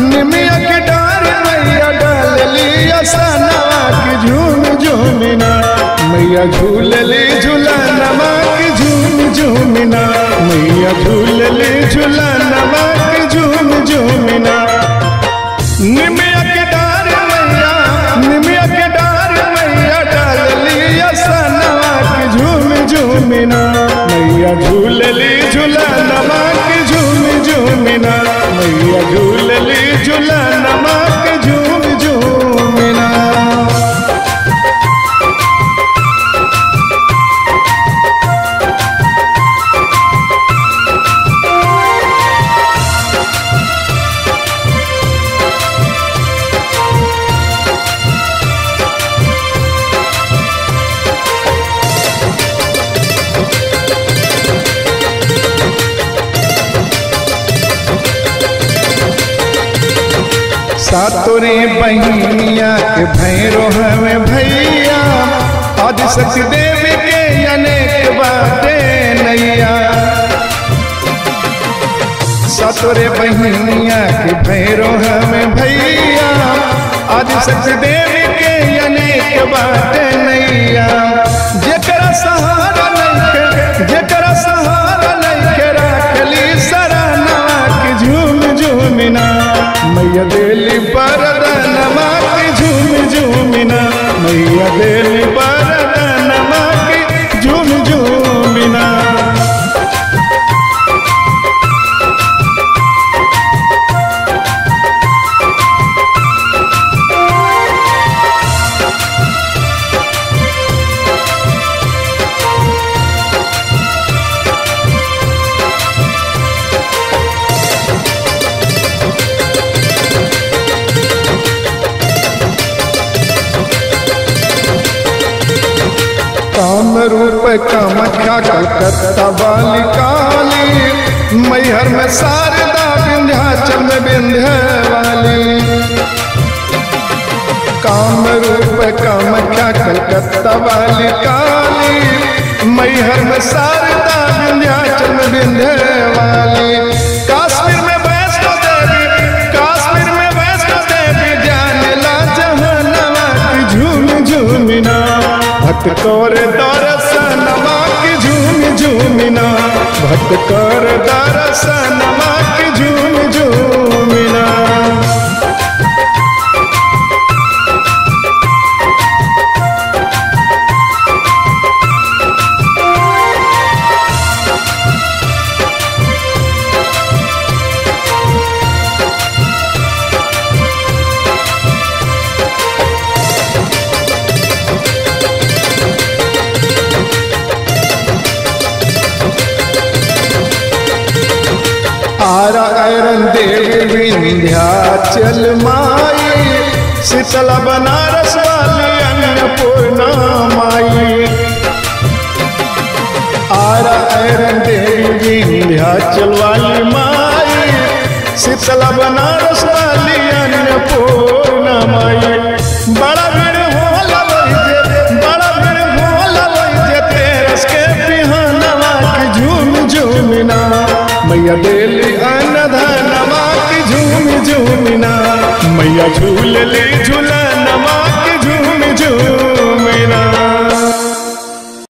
निमिया के डार मैया डालली असनवा की झूम झूमिना मैया झूलली झूलनवा की झूम झूमिना मैया झूलली झूलनवा की झूम झूमिना निमिया के डार मैया निमिया के डार मैया डालली असनवा की झूम झूमिना मैया झूलली झूलनवा की झूम झूमिना मैया झूलली झूलनवा की झूम झूमिना सातोरे बहनिया के भैरो हमें भैया आदिशक्ति देवी के अनेक बाटे नैया सातोरे बहनिया के भैरो हमें भैया आदिशक्ति देवी के अनेक बाटे नैया जेकरा सहारा नहीं जेकरा सहारा नहीं के राखली सरानवा की झूम झूमिना मैया देली बरदनवा की झूम झूमिना मैया देली बरदनवा की झूम झूमिना काम रूप कामख्या कलकत्ता वाली काली मैहर में शारदा विंध्याचल में विंध्य वाली काम रूप कामख्या कलकत्ता वाली काली मैहर में शारदा विंध्याचल में विंध्य वाली काश्मीर में वैष्णो देवी काश्मीर में वैष्णो देवी जाने ला जहनवा की झूम झूमिना भक्त कर दर्शनमा की झूम झूमिना भक्त कर दर्शनमा की झूम झूमिना आरा ऐरन देवी विंध्याचल माई शीतला बनारस वाली अन्नपूर्णा माई आरा ऐरन देवी विंध्याचल वाली माई शीतला बनारस वाली अन्नपूर्णा माई बड़ा भीड़ होला वही बड़ा भीड़ होला वही तेरस के बिहानवा की झूम झूमिना मैया डेली अनधनवा की झूम झूमिना मैया झूलली झूला